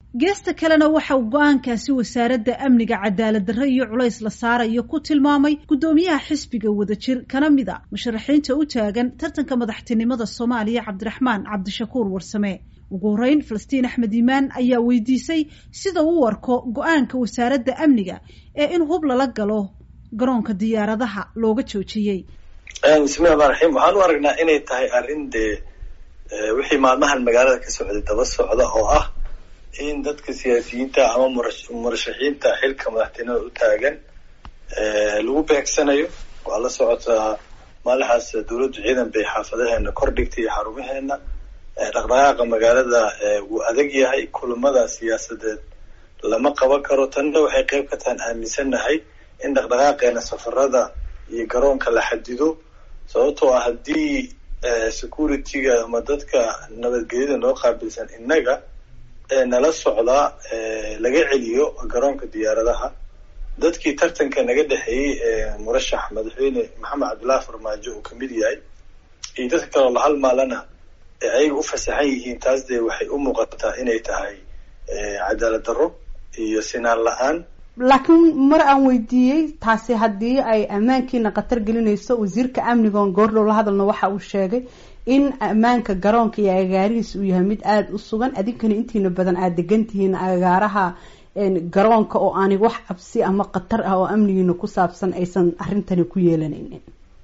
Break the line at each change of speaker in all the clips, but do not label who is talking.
geesta kalena waxa uu go-aankaasi wasaaradda amniga cadaalad darre iyo culays la saarayo ku tilmaamay guddoomiyaha xisbiga wadajir kana mid a musharaxiinta u taagan tartanka madaxtinimada soomaaliya cabdiraxmaan cabdishakuur warsame ugu horeyn falastiin axmed iimaan ayaa weydiisay sida uu arko go-aanka wasaaradda amniga ee in hub lala galo garoonka diyaaradaha looga joojiyey
bismillahi rmaan raxiim waxaan u aragnaa inay tahay arrin dee wixii maalmahan magaalada ka socday daba socda oo ah in dadka siyaasiyiinta ama murashaxiinta xilka madaxtinimada u taagan lagu beegsanayo waa la socotaa maalixaas dawladdu ciidan bay xaafadaheena kor dhigtay iyo xarumaheena dhaqdhaqaaqa magaalada wuu adag yahay kulamada siyaasadeed lama qaban karo tanna waxay qeyb ka tahan aaminsannahay in dhaqdhaqaaqeena safarada iyo garoonka la xadido sababtoo ah haddii security-ga ama dadka nabadgelyada noo qaabilsan innaga nala socdaa laga celiyo garoonka diyaaradaha dadkii tartanka naga dhexeeyey murashax madaxweyne maxamed cabdullahi farmaajo uu kamid yahay iyo dadka kaloo la halmaalana ayaga u fasaxan yihiin taas dee waxay u muuqataa inay tahay cadaalad darro iyo sinaan la-aan
laakiin mar aan weydiiyey taasi haddii ay ammaankiina khatar gelinayso wasiirka amniga oon goordhow la hadalno waxa uu sheegay in ammaanka garoonka iyo agaarihiis uu yahay mid aada u sugan adinkana intiina badan aada degan tihiin agaaraha garoonka oo aanay wax cabsi ama khatar ah oo amnigiina ku saabsan aysan arrintani ku yeelanaynin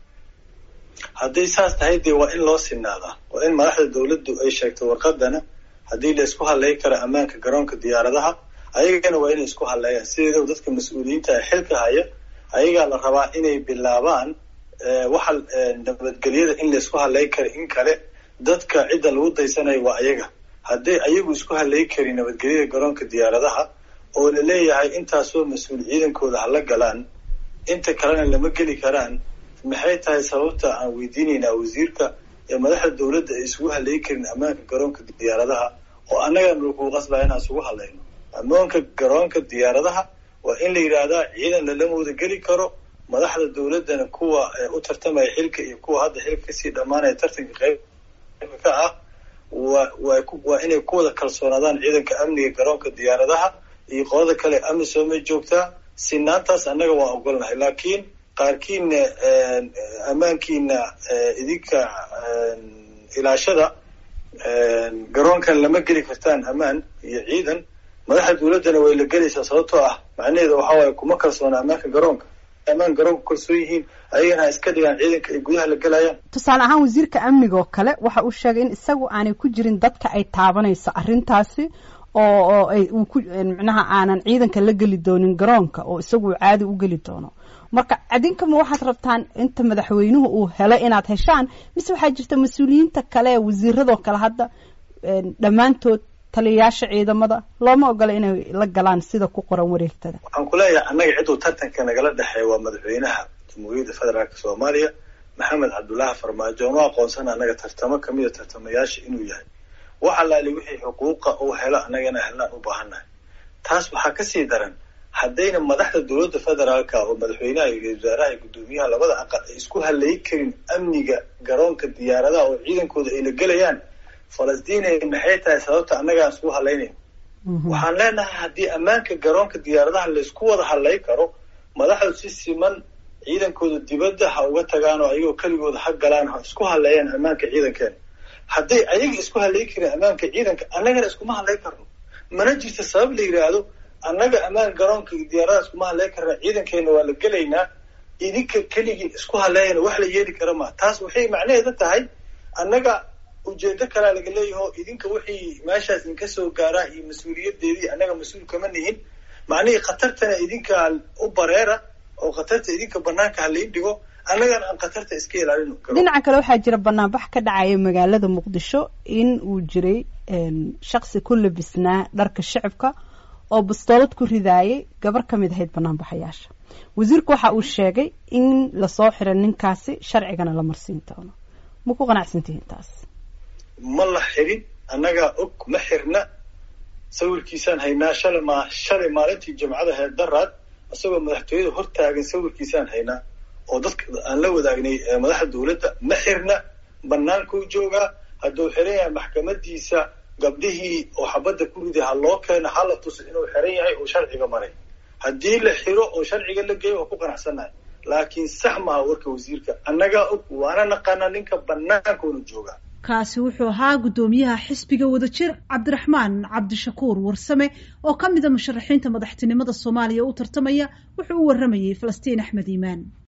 hadday saas tahay dee waa in loo sinaadaa waa in madaxda dawladdu ay sheegto warqadana haddii la isku hadlay karo ammaanka garoonka diyaaradaha ayagana waa inay isku hadleeyaan sideedaba dadka mas-uuliyiinta xilka haya ayagaa la rabaa inay bilaabaan waxa nabadgelyada in la isku hadlay kara in kale dadka cidda lagu daysanayo waa ayaga hadday ayagu isku hadlay karin nabadgelyada garoonka diyaaradaha oo la leeyahay intaasoo mas-uul ciidankooda hala galaan inta kalena lama geli karaan maxay tahay sababta aan weydiinaynaa wasiirka ee madaxda dawladda ay isugu hadlay karin ammaanka garoonka diyaaradaha oo annagana lakugu qasbaya inaan isugu hadlayno ammaanka garoonka diyaaradaha waa in la yidhaahdaa ciidan lalama wada geli karo madaxda dawladdana kuwa u tartamaya xilka iyo kuwa hadda xilka kasii dhammaanaya tartanka qeybka ka ah wa waa inay ku wada kalsoonaadaan ciidanka amniga garoonka diyaaradaha iyo qolada kale amisoomay joogtaa sinaantaas annaga waan ogolnahay laakiin qaarkiina ammaankiina idinka ilaashada garoonkan lama geli kartaan ammaan iyo ciidan madaxda dawladdana way la gelaysaa sababtoo ah macnaheeda waxa waaye kuma kalsoona ammaanka garoonka ammaan garoonka kalsoon yihiin ayagana ha iska dhigaan ciidanka ay gudaha la gelayaan
tusaale ahaan wasiirka amniga oo kale waxa uu sheegay in isagu aanay ku jirin dadka ay taabanayso arrintaasi oo oo ay uu ku micnaha aanan ciidanka la geli doonin garoonka oo isagu uu caadi u geli doono marka adinkama waxaad rabtaan inta madaxweynuhu uu helo inaad heshaan mise waxaa jirta mas-uuliyiinta kale ee wasiiradoo kale hadda dhammaantood taliyayaasha ciidamada looma ogola inay la galaan sida ku qoran wareegtada
waxaan ku leeyahay annaga cidduu tartanka nagala dhexeeya waa madaxweynaha jamhuuriyadda federaalka soomaaliya maxamed cabdullaahi farmaajo oonu aqoonsana annaga tartamo kamida tartamayaasha inuu yahay wax allaali wixii xuquuqa uu helo annagana helnaan u baahannahay taas waxaa kasii daran haddayna madaxda dowladda federaalka oo madaxweynaha iyo ra-isul wasaaraha iyo guddoomiyaha labada aqal ay isku halayi karin amniga garoonka diyaaradaha oo ciidankooda ay la gelayaan falastiin maxay tahay sababta annagaan isku halaynayn waxaan leenahay haddii ammaanka garoonka diyaaradaha laysku wada halay karo madaxdu si siman ciidankooda dibadda ha uga tagaan oo ayagoo keligooda ha galaan ha isku haleeyaan ammaanka ciidankeena hadday ayaga isku halay karin ammaanka ciidanka annagana iskuma halay karno mana jirta sabab la yidhaahdo annaga ammaan garoonka diyaaradaha iskuma halay karna ciidankeena waa la gelaynaa idinka keligii isku haleeyana wax la yeeli kara maa taas waxay macnaheeda tahay annaga ujeedo kalaa laga leeyaho idinka wixii meeshaas idinka soo gaaraa iyo mas-uuliyadeedii annaga mas-uul kama nihin macnihii khatartana idinka u bareera oo khatarta idinka banaanka halain dhigo annagana aan khatarta iska ilaalino
dhinaca kale waxaa jira banaanbax ka dhacaya magaalada muqdisho in uu jiray shaksi ku labisnaa dharka shicibka oo bastoolad ku ridaayay gabar ka mid ahayd banaanbaxayaasha wasiirku waxa uu sheegay in lasoo xiro ninkaasi sharcigana la marsiin doono ma ku qanacsantihiin taas
ma la xirin annagaa og ma xirna sawirkiisaan haynaa shalay ma shalay maalintii jimcada heer daraad isagoo madaxtooyada hortaagan sawirkiisaan haynaa oo dadka aan la wadaagnay madaxda dawladda ma xirna bannaankuu joogaa hadduu xiran yahay maxkamadiisa gabdhihii oo xabadda ku riday ha loo keeno hala tuso inuu xiran yahay oo sharciga maray haddii la xiro oo sharciga la geeyo waa ku qanacsannahay laakiin sax maaha warka wasiirka annagaa og waana naqaanaa ninka banaankoona jooga
kaasi wuxuu ahaa guddoomiyaha xisbiga wadajir cabdiraxmaan cabdishakuur warsame oo ka mida musharaxiinta madaxtinimada soomaaliya u tartamaya wuxuu u warramayey falastiin axmed iimaan